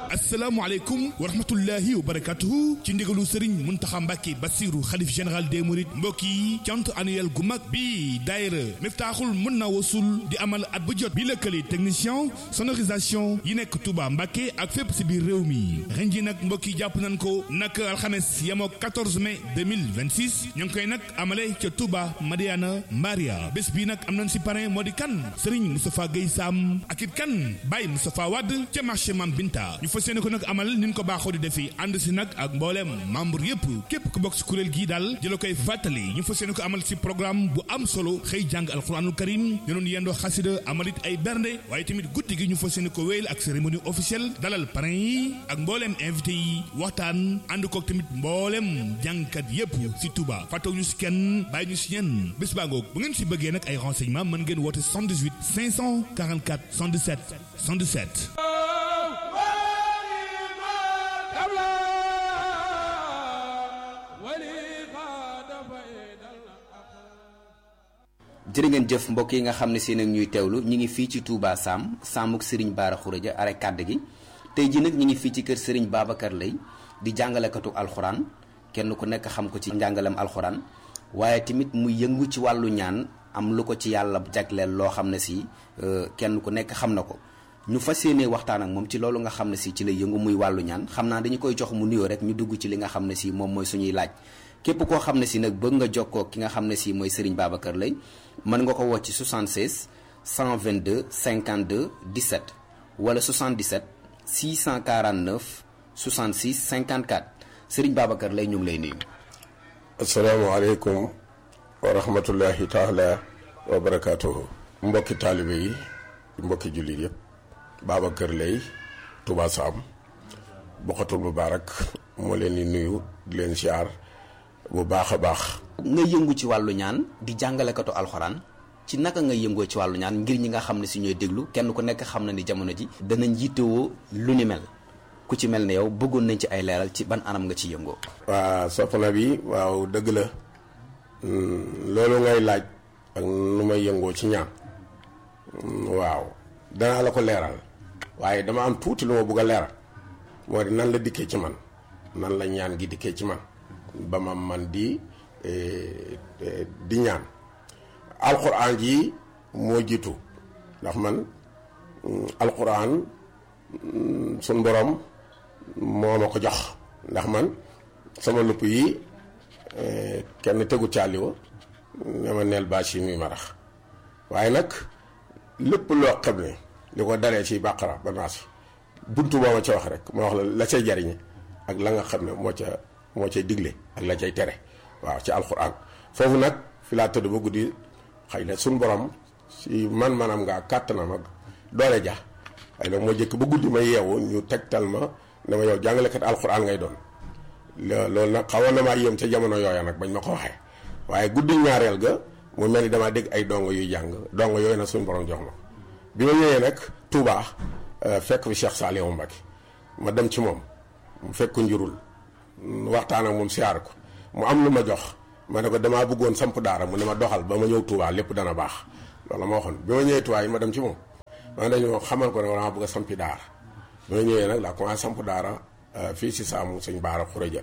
asalaamaaleykum wa rahmatullahi wa barakatuhu ci ndigalu Serigne Muntaxa Mbàkke Basiru xalif général des mourides mbokk yi cant annuel gu mag bi daayira Miftaaxul mën na wasul di amal at bu jot bi lëkkale technicien sonorisation yi nekk Touba Mbàkke ak fépp si biir réew mi ren ji nag mbokk yi jàpp nañ ko nag alxames yemoo 14 mai 2026 ñu ngi koy nag amale ca Touba Madiana Mbaria bés bi nag am nañ si parrain moo di kan Serigne Moustapha Guèye Sam ak it kan Baye Moustapha Wade ca marché Mam Binta ñu fas yéene ko nag amal ni ñu ko baaxoo di defi ànd si nag ak mbooleem membre yëpp képp ku bokk si kuréel gii daal di la koy fàttali ñu fas yéene ko amal si programme bu am solo xëy jàng alxuraanul karim ñu doon yendoo xasida amalit ay bernde waaye tamit guddi gi ñu fas yéene ko wéyal ak cérémonie officielle dalal parrain yi ak mbooleem invité yi waxtaan ànd kook tamit mbooleem jàngkat yëpp si Touba fàttewu ñu si kenn bàyyi ñu si ñenn bés baa ngoog bu ngeen si bëggee nag ay renseignement mën ngeen woote 78 544 117 117 jërë ngeen jëf mbokk yi nga xam ne si nag ñuy teewlu ñi ngi fii ci Touba Sam Samuk Serigne Bara Khourédia are kàdd gi tey ji nag ñi ngi fii ci kër Serigne Babacar Lay di jàngalekatu alxuraan kenn ku nekk xam ko ci njàngalem alxuraan waaye tamit mu yëngu ci wàllu ñaan am lu ko ci yàlla jagleel loo xam ne si kenn ku nekk xam na ko ñu fas yéenee waxtaan ak moom ci loolu nga xam ne si ci la yëngu muy wàllu ñaan xam naa dañu koy jox mu nuyoo rek ñu dugg ci li nga xam ne si moom mooy suñuy laaj képp koo xam ne si nag bëgg nga jokkoo ki nga xam ne si mooy Serigne Babacar Lay mën nga ko woo ci 76 122 52 17 wala 77 649 66 54 Serigne Babacar Lay ñu ngi lay nuyu. asalaamaaleykum wa rahmatullahi taala wa barakaatuhu. mbokki taalibe yi mbokki jullit yëpp Babacar Lay Touba Sam Bokhatul Mubaarak moo leen di nuyu di leen siyaar bu baax a baax. nga yëngu ci wàllu ñaan di jàngalekatu alxuraan ci naka nga yëngoo ci wàllu ñaan ngir ñi nga xam ne si ñooy déglu kenn ku nekk xam na ni jamono ji danañ yittewoo lu ni mel ku ci mel ne yow bëggoon nañ ci ay leeral ci ban anam nga ci yëngoo. waa soxna bi waaw dëgg la loolu ngay laaj ak nu may yëngoo ci ñaan waaw danaa la ko leeral waaye dama am tuuti lu ma bëgg a leeral moo di nan la dikkee ci man nan la ñaan gi dikkee ci man ba ma man di. di ñaan alxuraan ji moo jiitu ndax man alxuraan suñ borom moo ma ko jox ndax man sama lupp yi kenn tegu caaliwa ne ma neel bâche yi muy marax waaye nag lépp loo xam ne li ko daree ci bàqara ba naasi buntu boo ma ca wax rek ma wax la la cay jariñe ak la nga xam ne moo ca moo cay digle ak la cay tere waaw ci alxuraan foofu nag fi laa tëdd ba guddi xëy na suñ borom si man manam ngaa kàttanam ak doole ja xëy na moo jëkk ba guddi ma yeewu ñu tegtal ma dama yow jàngalekat alxuraan ngay doon loolu nag xawoon na maa yéem ca jamono yooya nag bañ ma ko waxee waaye guddi ñaareel ga mu mel ni damaa dégg ay dongo yuy jàng dongo yooyu nag suñu borom jox ma bi ma ñëwee nag Touba fekk fi Cheikh Saliou Mbacké ma dem ci moom mu fekk njurul waxtaan ak moom siyaar ko mu am lu ma jox ma ne ko damaa bëggoon samp daara mu ne ma doxal ba ma ñëw Touba lépp dana baax loolu ma waxoon bi ma ñëwee Touba yi ma dem ci moom ma dañoo xamal ko ne damaa bëgg a sampi daara bi ma ñëwee nag laa commencé samp daara fii si saamu sëñ Bara Khourédia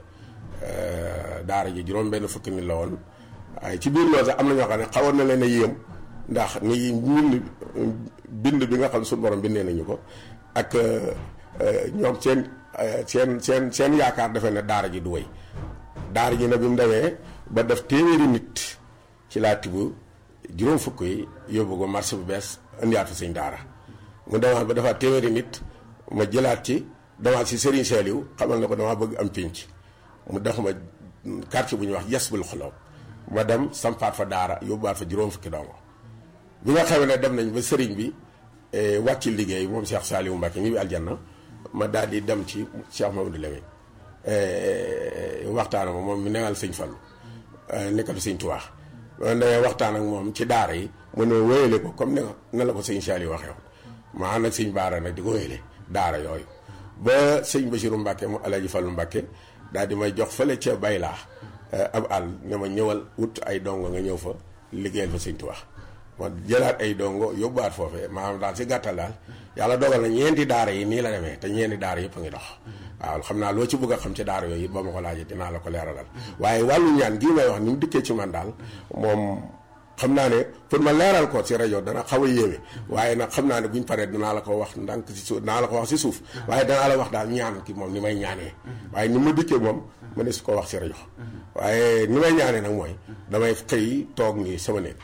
daara ji juróom benn fukki nit la woon waaye ci biir loolu sax am na ñoo xam ne xawoon na leen a yéem ndax ni ñun bind bi nga xam ne suñu borom bindee nañu ko ak ñoom seen seen seen seen yaakaar defe ne daara ji du wéy daara ji nag bi mu demee ba def téeméeri nit ci laa tibb juróom fukk yi yóbbu ko marché bu bees indiwaat fi sëñ daara mu demaat ba defaat téeméeri nit ma jëlaat ci demaat si Serigne Saliou xamal na ko damaa bëgg am pinc mu def ma quartier bu ñuy wax yes bul xoloo ma dem sampaat fa daara yóbbuwaat fa juróom fukki dongo bi nga xamee ne dem nañ ba Serigne bi wàcc liggéey moom Cheikh Saliou Mbacké ñi bi aljanna ma daal di dem ci Cheikh Mamadou Lamine waxtaan ak moom mi negal sëñ Fallu nekkal sëñ Tuubaa man dangay waxtaan ak moom ci daara yi mu ne wéyale ko comme ne na la ko sëñ Saliou waxee woon ma ànd ak sëñ Baara nag di ko wéyale daara yooyu ba sëñ Basiru Mbàkke mu Alaaji Fallu Mbàkke daal di may jox fële ca baylaa ab àll ne ma ñëwal wut ay dongo nga ñëw fa liggéeyal fa sëñ Tuubaa ma jëlaat ay dongo yóbbuwaat foofee maanaam daal si gàttal daal yàlla dogal na ñeenti daara yi nii la demee te ñeenti daara yëpp a ngi dox waaw xam naa loo ci bëgg a xam ci daara yooyu it ba ma ko laajee dinaa la ko leeralal waaye wàllu ñaan gii may wax ni mu dikkee ci man daal moom xam naa ne pour ma leeral ko ci rajo dana xaw a yéeme waaye nag xam naa ne buñ paree danaa la ko wax ndànk si suuf danaa la ko wax si suuf waaye danaa la wax daal ñaan ki moom ni may ñaanee waaye ni ma dikkee moom ma ne su ko wax si rajo waaye ni may ñaanee nag mooy damay xëy toog nii sama néeg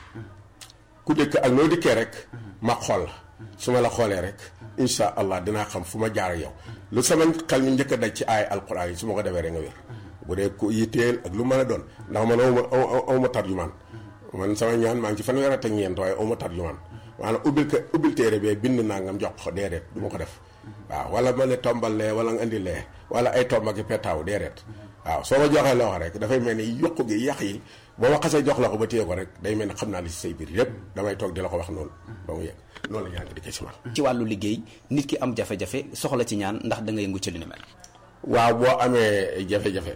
ku dëkk ak noo dikkee rek ma xool la su ma la xoolee rek insha allah dinaa xam fu ma jaar yow lu sama xel mi njëkk a daj ci aay alquran yi su ma ko defee rek nga wér bu dee ku yitteel ak lu mën a doon ndax man awma awma tarjumaan man sama ñaan maa ngi ci fanweer ak ñeent waaye awma tarjumaan maanaam ubbil ko ubbil téere bee bind naa ngam jox ko déedéet du ma ko def waaw wala ma ne tombal lee wala nga indi lee wala ay tomba ki petaaw déedéet waaw soo ma joxee loxo rek dafay mel ni yokku gi yàq yi boo ma xasee jox la ko ba téye ko rek day mel ni xam naa li si say biir yépp damay toog di la ko wax noonu ba mu yegg noonu la ñaan gi di ko si man ci wàllu liggéey nit ki am jafe-jafe soxla ci ñaan ndax da nga yëngu ci li ni mel waaw boo amee jafe-jafe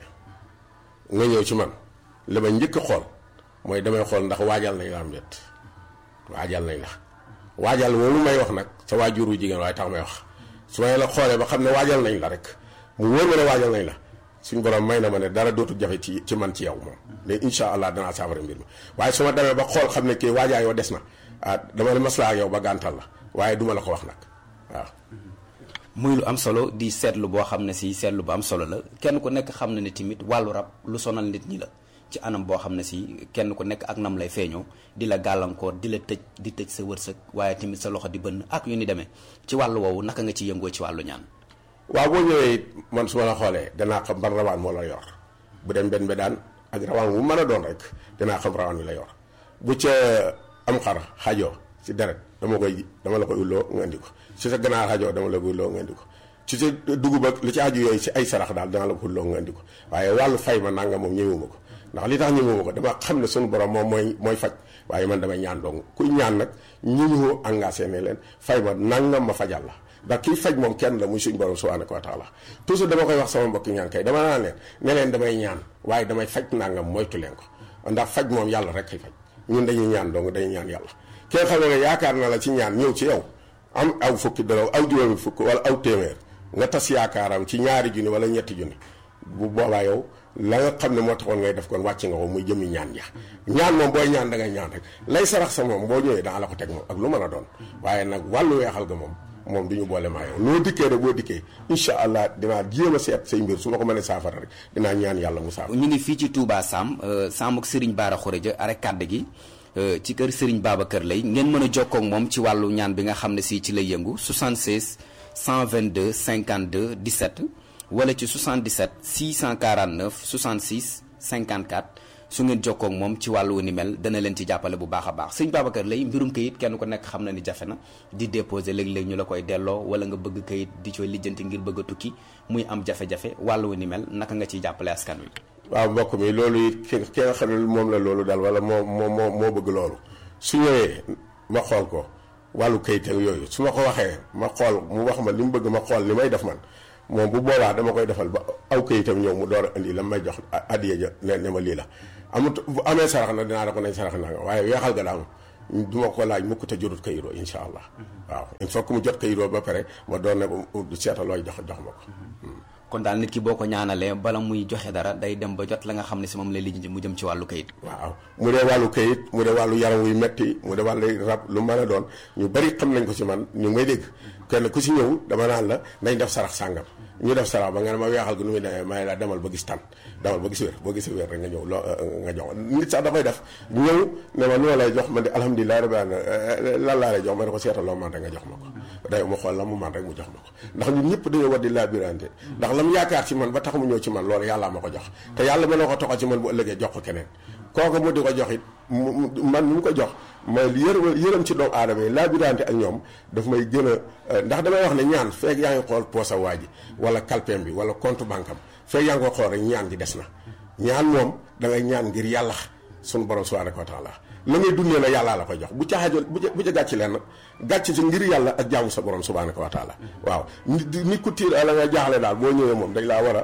nga ñëw ci man li ma njëkk a xool mooy damay xool ndax waajal nañ la am déet waajal nañ la waajal moomu may wax nag sa waajur wu jigéen waaye tax may wax su ma la xoolee ba xam ne waajal nañ la rek mu wóor ma ne waajal nañ la suñ borom may na ma ne dara dootul jafe ci ci man ci yow moom mais incha allah danaa saafara mbir mi waaye su ma demee ba xool xam ne kii waajaa yoo des na ah dama ne maslaa ak yow ba gàntal la waaye duma la ko wax nag waaw muy lu am solo di seetlu boo xam ne si seetlu bu am solo la kenn ku nekk xam na ne tamit wàllu rab lu sonal nit ñi la ci anam boo xam ne si kenn ku nekk ak nam lay feeñoo di la gàllankoor di la tëj di tëj sa wërsëg waaye tamit sa loxo di bënn ak yu ni demee ci wàllu woowu naka nga ci yëngoo ci wàllu ñaan waaw boo ñëwee it man su ma la xoolee danaa xam ban rawaan moo la yor bu dem benn be daan ak rawaan bu mën a doon rek dinaa xam rawaan bi la yor bu ca am xar xajoo ci deret dama koy dama la koy ulloo nga indi ko ci sa ganaar xajoo dama la koy ulloo nga indi ko ci sa dugub ak li ci aju yooyu ci ay sarax daal dana la ko ulloo nga indi ko waaye wàllu fay ma nanga moom ñëwuma ko ndax li tax ñëwuma ko dama xam ne suñu borom moom mooy mooy faj waaye man damay ñaan dong kuy ñaan nag ñi ñu engagé ne leen fay ma nangam ma fajal la ndax kii faj moom kenn la muy suñu borom subhanahu wa taala toujours dama koy wax sama mbokki ñaan kay dama naan leen ne leen damay ñaan waaye damay faj nangam moytu leen ko ndax faj moom yàlla rek kay faj ñun dañuy ñaan dong dañuy ñaan yàlla ki nga xam ne yaakaar na la ci ñaan ñëw ci yow am aw fukki dara aw juróomi fukk wala aw téeméer nga tas yaakaaram ci ñaari junni wala ñetti junni bu boobaa yow la nga xam ne moo taxoon ngay def kon wàcc nga ko muy jëmi ñaan ja ñaan moom booy ñaan da ngay ñaan rek lay sarax sa moom boo ñëwee daa la ko teg moom ak lu mën a doon waaye nag wàllu weexal ga moom moom du ñu boole maa yow noo dikkee rek boo dikkee incha allah dinaa jéem a seet say mbir su ma ko mënee saafara rek dinaa ñaan yàlla mu saafara. ñu ngi fii ci Touba Sam Sam ak Serigne Bara Khourédia arek kàdd gi ci kër Serigne Babacar Lay ngeen mën a jokkoo ak moom ci wàllu ñaan bi nga xam ne si ci lay yëngu 76 122 52 17 wala ci 77 649 66 54 su ngeen jokkoo ak moom ci wàllu ni mel dana leen ci jàppale bu baax a baax sëñ Babacar Lay mbirum kayit kenn ku nekk xam na ni jafe na di déposer léeg-léeg ñu la koy delloo wala nga bëgg kayit di cooy lijjanti ngir bëgg a tukki muy am jafe-jafe wàllu ni mel naka nga ciy jàppale askan wi. waaw mbokk mi loolu it ki ki nga xam ne moom la loolu daal wala moo moo moo moo bëgg loolu su ñëwee ma xool ko wàllu kayit ak yooyu su ma ko waxee ma xool mu wax ma li mu bëgg ma xool li may def man moom bu boobaa dama koy defal ba aw kayitam ñëw mu door a indi la may jox addiya ja ne ne ma lii la amut bu amee sarax na dinaa da ko nañ sarax naa nga waaye weexal ga daam du ma ko laaj mukk te jotut kayiroo insha allah waaw il faut que mu jot kayiroo ba pare ma doon ne du seeta looy jox jox ma ko kon daal nit ki boo ko ñaanalee bala muy joxe dara day dem ba jot la nga xam ne si moom lay lijjanti mu jëm ci wàllu kayit waaw mu dee wàllu kayit mu dee wàllu yaram wuy metti mu dee wàllu rab lu mën a doon ñu bari xam nañ ko ci man ñu may dégg kenn ku ci ñëw dama naan la nañ def sarax sàngam ñu def sarax ba nga ne ma weexal gu nu muy demee may la demal ba gis tan demal ba gis wér boo gis wér rek nga ñëw loo nga jox nit sax dafay def ñëw ne ma loo lay jox ma di alhamdulilah rabbil alamin lan laa lay jox ma ne ko seetal loo man rek nga jox ma ko day ma xool la mu man rek mu jox ma ko ndax ñun ñëpp dañoo war di labirante ndax lam yaakaar ci man ba tax mu ñëw ci man loolu yàllaa ma ko jox te yàlla mën na ko toxal ci man bu ëllëgee jox ko keneen kooku mu di ko jox it man mi mu ko jox ma yër yërëm ci doomu aadama yi labirante ak ñoom daf may gën a ndax damay wax ne ñaan feeg yaa ngi xool poosa waa ji wala kalpeem bi wala compte banque am feeg yaa ngi ko xool rek ñaan gi des na ñaan moom da ngay ñaan ngir yàlla sunu borom subhanahu wa taala la ngay dundee na yàllaa la koy jox bu ca xaajal bu ca bu ca gàcc leen gàcc ci ngir yàlla ak jaamu sa borom subhanahu wa taala waaw nit ku tiir la nga jaaxle daal boo ñëwee moom dañ laa war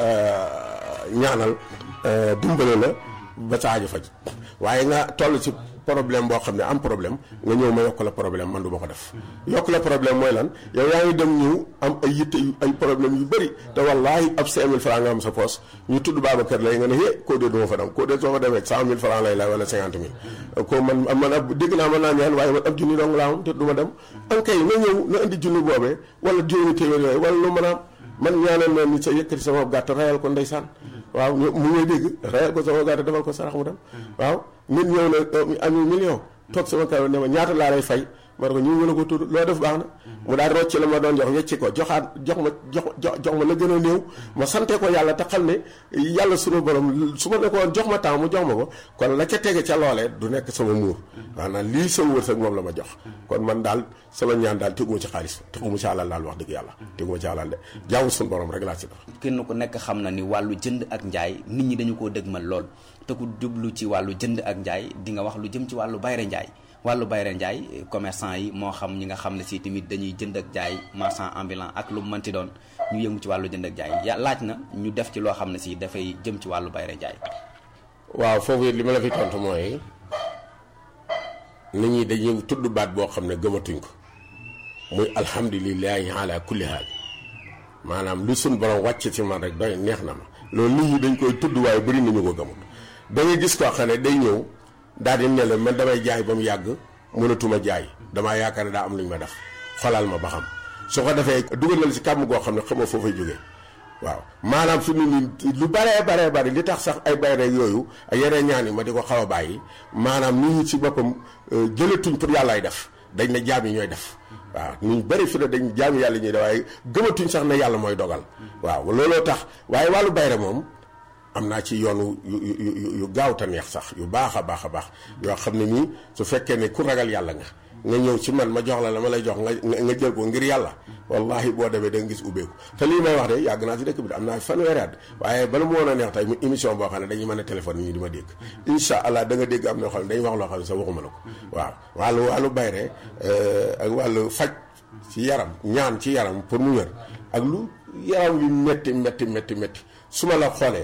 a ñaanal dimbale la ba sa aajo faj waaye nga toll ci problème boo xam ne am problème nga ñëw ma yokk la problème man du ma ko def yokk la problème mooy lan yow yaa ngi dem ñëw am ay yitte yu ay problème yu bëri te wallaahi ab 5000 francs nga am sa poos ñu tudd Babacar lay nga ne hé koo dee du ma fa dem koo dee soo fa demee 100000 francs lay lay wala 50 000 ko man man ab dégg naa mën naa ñaan waaye man ab junni dong laa am te du ma dem an kay na ñëw na indi junni boobee wala juróomi téeméer yooyu wala lu mën a am man ñaanal na nit sa yëkkati sama gàtt rayal ko ndeysaan waaw mu ngay dégg rayal ko sama gàtt defal ko sarax mu dem waaw nit ñëw na ami million toog sama kaw ne ma ñaata laa lay fay ma ne ko ñu mën a ko tudd loo def baax na mu daal rocc la ma doon jox wecci ko joxaat jox ma jox jox ma la gën a néew ma sante ko yàlla te xam ne yàlla sunu borom su ma ne ko woon jox ma temps mu jox ma ko kon la ca tege ca loolee du nekk sama muur maanaam lii sama wërsëg moom la ma jox kon man daal sama ñaan daal teguma ci xaalis teguma ci alal daal wax dëgg yàlla teguma ci alal de jaamu sunu borom rek laa ci def kenn ku nekk xam na ni wàllu jënd ak njaay nit ñi dañu koo dëgmal lool te ku jublu ci wàllu jënd ak njaay di nga wax lu jëm ci wàllu bayre njaay wàllu bayre njaay commerçant yi moo xam ñi nga xam ne si tamit dañuy jënd ak jaay marchand ambulant ak lu mu mënti doon ñu yëngu ci wàllu jënd ak jaay ya laaj na ñu def ci loo xam ne si dafay jëm ci wàllu bayre njaay waaw foofu it li ma la fi tontu mooy nit ñi dañuy tudd baat boo xam ne gëmatuñ ko muy alhamdulilahi ala kulli haal maanaam lu suñ borom wàcc ci man rek doy neex na ma loolu nit ñi dañ koy tudd waaye bëri nañu ko gëmut da ngay gis koo xam ne day ñëw daal di ne la man damay jaay ba mu yàgg mënatuma jaay damaa yaakaar ne daa am lu ñu ma def xolal ma ba xam su ko defee dugalal si kàmm goo xam ne xamoo foo fay jógee waaw maanaam fi mu nii lu baree baree bari li tax sax ay bayre yooyu ak yeneen ñaan yi ma di ko xaw a bàyyi maanaam nit ñi ci boppam jëlatuñ pour yàllaay def dañ ne jaam yi ñooy def waaw ñu bëri fi ne dañ jaam yàlla ñuy def waaye gëmatuñ sax ne yàlla mooy dogal waaw looloo tax waaye wàllu bayre moom am naa ci yoonu yu yu yu gaaw te neex sax yu baax a baax a baax yoo xam ne nii su fekkee ne ku ragal yàlla nga nga ñëw ci man ma jox la la ma lay jox nga nga jël ko ngir yàlla wallahi boo demee da nga gis ubbeeku te lii may wax de yàgg naa si dëkk bi de am naa fanweeri at waaye bala mu woon a neex tey mu émission boo xam ne dañuy mën a téléphone ñu di ma dégg incha allah da nga dégg am na xam ne dañuy wax loo xam ne sax waxuma la ko waaw wàllu wàllu bayre ak wàllu faj ci yaram ñaan ci yaram pour mu wér ak lu yaram yu métti métti métti métti su ma la xoolee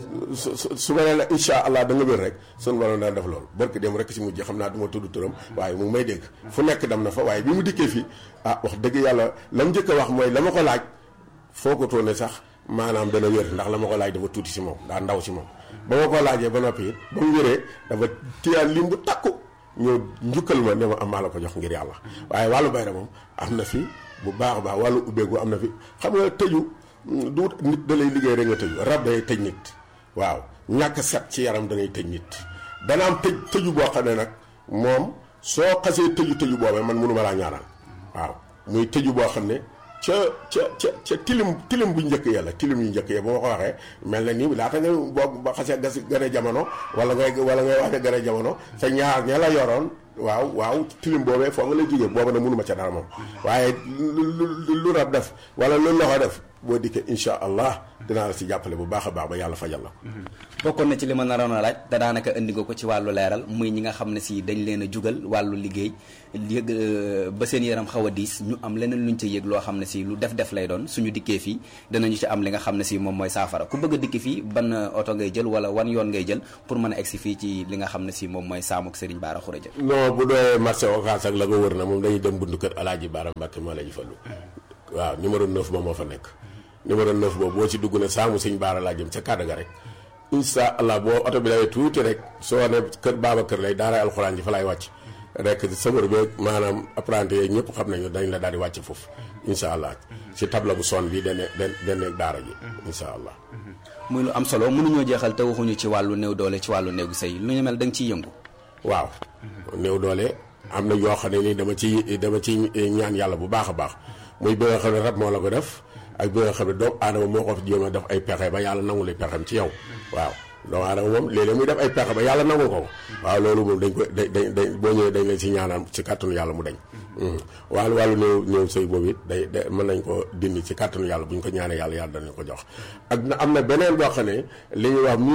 su su su ma nee la incha allah da nga wér rek sunu borom daan def loolu barki dem rek si mujj xam naa du ma tudd turam waaye mu ngi may dégg fu nekk dem na fa waaye bi mu dikkee fii ah wax dëgg yàlla la mu njëkk a wax mooy la ma ko laaj foo ko toone sax maanaam dana wér ndax la ma ko laaj dafa tuuti si moom daa ndaw si moom. ba ma ko laajee ba noppi it ba mu wéree dafa téyaat lim bu takku ñëw njukkal ma ne ma am maa la ko jox ngir yàlla waaye wàllu bayra moom am na fi bu baax a baax wàllu ubbeeku am na fi xam nga tëju du nit da lay liggéey rek nga tëju rab day tëj nit. waaw ñàkk set ci yaram danay tëj nit dana am tëj tëju boo xam ne nag moom soo xasee tëju tëju boobee man mënuma laa ñaanal waaw muy tëju boo xam ne ca ca ca ca tilim tilim bu njëkk ya la tilim yu njëkk ya ba ma ko waxee mel na nii laata nga boo ba xasee gas gën a jamono wala ngay wala ngay wax ne gën a jamono sa ñaar ña la yoroon waaw waaw tilim boobee foo nga lay jógee booba na mënuma ca dara moom waaye lu lu rab def wala lu loxo def boo dikkee incha allah dinaa la si jàppale bu baax a baax ba yàlla fajal la bokkoon na ci li ma naroon a laaj te daanaka indi nga ko ci wàllu leeral muy ñi nga xam ne si dañ leen a jugal wàllu liggéey yëg ba seen yaram xaw a diis ñu am leneen luñ ca yëg loo xam ne si lu def def lay doon suñu dikkee fii danañu ci am li nga xam ne si moom mooy saafara ku bëgg a dikki fii ban oto ngay jël wala wan yoon ngay jël pour mën a egsi fii ci li nga xam ne si moom mooy saamuk Serigne Bara Khourédia non bu dee marché Ocass ak la ko wër na moom dañuy dem buntu kër Alaaji Bara Mbàkke moo la ñu fallu waaw numéro 9 moom moo fa nekk numéro 9 boobu boo ci dugg ne saamu Serigne Bara laa jëm ca kàddu ga rek incha allah boo oto bi dawee tuuti rek soo ne kër baaba kër lay daara alxuraan ji fa lay wàcc rek sëmër beeg maanaam apprenti yeeg ñëpp xam nañu dañ la daal di wàcc foofu incha allah ci tabla bu son bi dane dane daara ji incha allah muy lu am solo mënuñoo jeexal te waxuñu ci wàllu néew doole ci wàllu néegu sëy lu ñu mel da nga ciy yëngu waaw néew doole am na yoo xam ne ni dama ci dama ci ñaan yàlla bu baax a baax muy bi nga xam ne rab moo la ko def ak bi nga xam ne doomu aadama moo ko jéem a def ay pexe ba yàlla nangu li pexem ci yow waaw doomu aadama moom léeg-léeg muy def ay pexe ba yàlla nangu ko waaw loolu moom dañ ko dañ dañ boo ñëwee dañ leen si ñaanal ci kàttanu yàlla mu dañ wàllu wàllu néew néew sëy boobu it day day mën nañ ko dindi ci kàttanu yàlla bu ñu ko ñaanee yàlla yàlla danañ ko jox ak na am na beneen boo xam ne li ñuy wax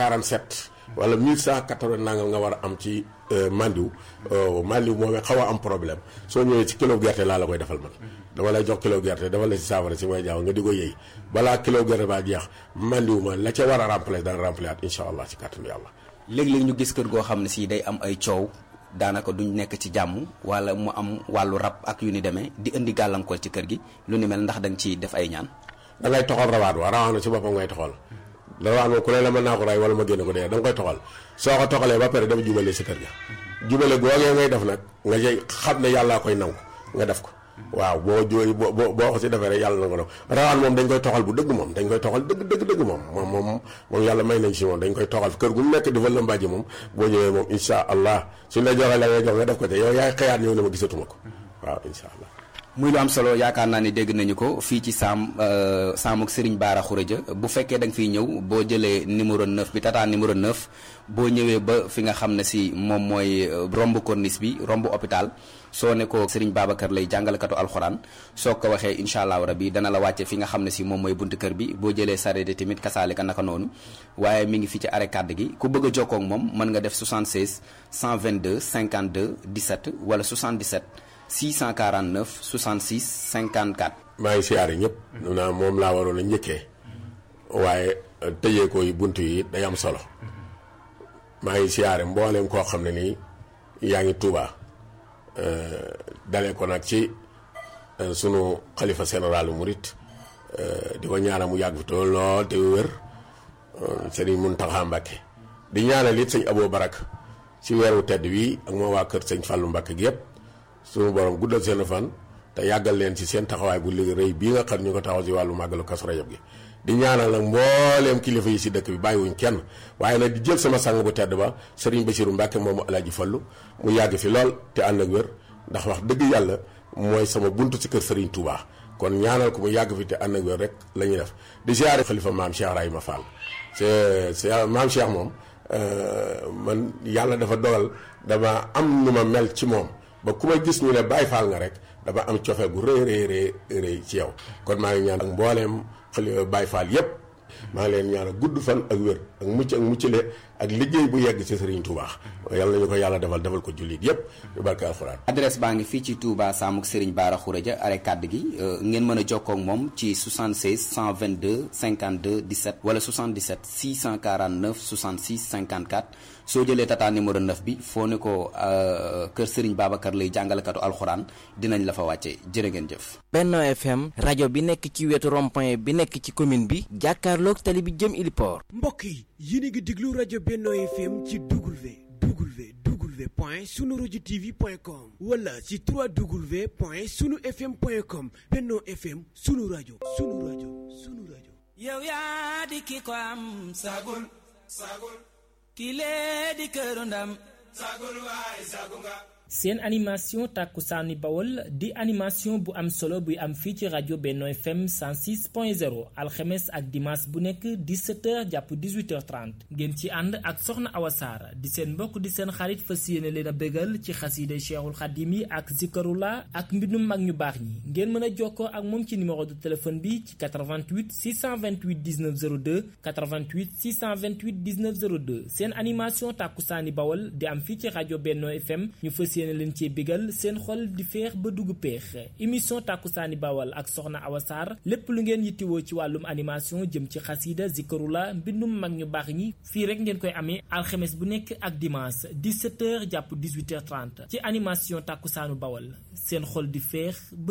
1147 wala 1180 nangam nga war a am ci mandiw mandiw moomee xaw a am problème soo ñëwee ci kilo gerte laa la koy defal man dama lay jox kilo gerte dafa la si saafara si may jaaw nga di ko yëy balaa kilo gerte baa jeex mandiw ma la ca war a remplacer dana remplacer at incha allah ci kàttanu yàlla léeg-léeg ñu gis kër goo xam ne si day am ay coow daanaka duñ nekk ci jàmm wala mu am wàllu rab ak yu ni demee di indi gàllankoor ci kër gi lu ni mel ndax da nga ciy def ay ñaan. da ngay toxal rawaat wa rawaat na ci boppam ngay toxal rawaat moom ku ne la mën naa ko ray wala ma génne ko dee da nga koy toxal soo ko toxalee ba pare dafa jubale si kër ga jubale googee ngay def nag nga jëy xam ne yàllaa koy nangu nga def ko waaw boo jooy boo boo boo ko si defee rek yàlla na ko def rawaan moom dañ koy toxal bu dëgg moom dañ koy toxal dëgg dëgg dëgg moom moom moom moom yàlla may nañ si moom dañ koy toxal kër gu mu nekk dafa lëmbaaji moom boo ñëwee moom insha allah suñ la joxee la ngay jox nga def ko te yow yaay xëyaat ñëw ne ma gisatuma ko waaw insha allah muy lu am solo yaakaar naa ni dégg nañu ko fii ci saam saamuk Serigne Bara Khourédia bu fekkee da nga fiy ñëw boo jëlee numéro 9 bi tata numéro 9 boo ñëwee ba fi nga xam ne si moom mooy romb corniche bi romb hôpital soo ne ko Serigne Babacar lay jàngalekatu alxuraan soo ko waxee incha allahu rabi dana la wàcce fi nga xam ne si moom mooy buntu kër bi boo jëlee sareet tamit kasaale ka naka noonu waaye mi ngi fi ci arrêt kàdd gi ku bëgg a jokkoo ak moom mën nga def 76 122 52 17 wala 77. 649 66 54. maa ngi siyaare ñëpp. naa moom laa waroon a njëkkee. waaye tëjee ko yi bunt yi day am solo. maa ngi siyaare mbooleem koo xam ne nii yaa ngi Touba. dalee ko nag ci sunu xalifa général Murit di ko ñaanal mu yàgg fi tool lool te wér Serigne Mountakha Mbacké di ñaanal it sëñ Abo Barak ci weeru tedd wi ak moo waa kër sëñ Fallou Mbacké gi yëpp. suñu borom guddal seen fan te yàggal leen ci seen taxawaay bu liggéey rëy bii nga xam ñu ko taxaw ci wàllu màggalu Kazu Rajab gi di ñaanal nag mbooleem kilifa yi si dëkk bi bàyyiwuñ kenn waaye nag di jël sama sang bu tedd ba Serigne Bassirou Mbacke moomu Alaaji Fallu mu yàgg fi lool te ànd ak wér ndax wax dëgg yàlla mooy sama buntu ci kër Serigne Touba kon ñaanal ko mu yàgg fi te ànd ak wér rek la ñuy def di ziare xalifa maam Cheikh Rahima Fall c'est c'est maam Cheikh moom man yàlla dafa dogal dama am nu ma mel ci moom ba ku ma gis ñu ne Baay Faal nga rek dama am cofeel gu rëy rëy rëy rëy ci yow kon maa ngi ñaan ak mbooleem xale Baay Faal yépp maa ngi leen ñaan gudd fan ak wér ak mucc ak muccale ak liggéey bu yegg ci Serigne Touba yàlla nañu ko yàlla defal defal ko jullit yépp yu barke alxuraan adresse baa ngi fii ci Touba Samuk Serigne Bara Khourédia arrêt kàdd gi ngeen mën a jokkoo ak moom ci 76 122 52 17 wala 77 649 66 54 soo jëlee tata numéro 9 bi foo ne ko kër Serigne Babacar lay jàngalekatu alxuraan dinañ la fa wàcce jërë ngeen jëf. Benno FM rajo bi nekk ci wetu rond-point bi nekk ci commune bi jàkkaarloog tali bi jëm Iliport. mbokk yi yéen a ngi déglu rajo Benno FM ci W W W point sunu rajo TV point com wala ci 3W point sunu FM point com Benno FM sunu rajo sunu rajo sunu rajo. yow yaa di ki ko am sagul sagul kile di këru ndam sagul waay sagu nga seen animation tàkkusaani bawol di animation bu am solo buy am fii ci rajo Benno FM 106.0 alxemes ak dimanche bu nekk 17h jàpp 18h30 ngeen ci ànd ak soxna Awa Saar di seen mbokk di seen xarit fas yéene leen a bégal ci xasiide Cheikhul Xadim yi ak zikarula ak mbindum mag ñu baax ñi ngeen mën a jokkoo ak moom ci numéro de téléphone bi ci 88 628 19 02 88 628 19 02 seen animation tàkkusaani bawol di am fii ci rajo Benno FM ñu fas yéene leen cee bégal seen xol di feex ba dugg peex émission tàkkusaani bawal ak soxna Awa Sarr lépp lu ngeen yittiwoo ci wàllum animation jëm ci xasiida zikarula mbindum mag ñu baax ñi fii rek ngeen koy amee alxemes bu nekk ak dimanche 17h jàpp 18h30 ci animation tàkkusaanu bawal seen xol di feex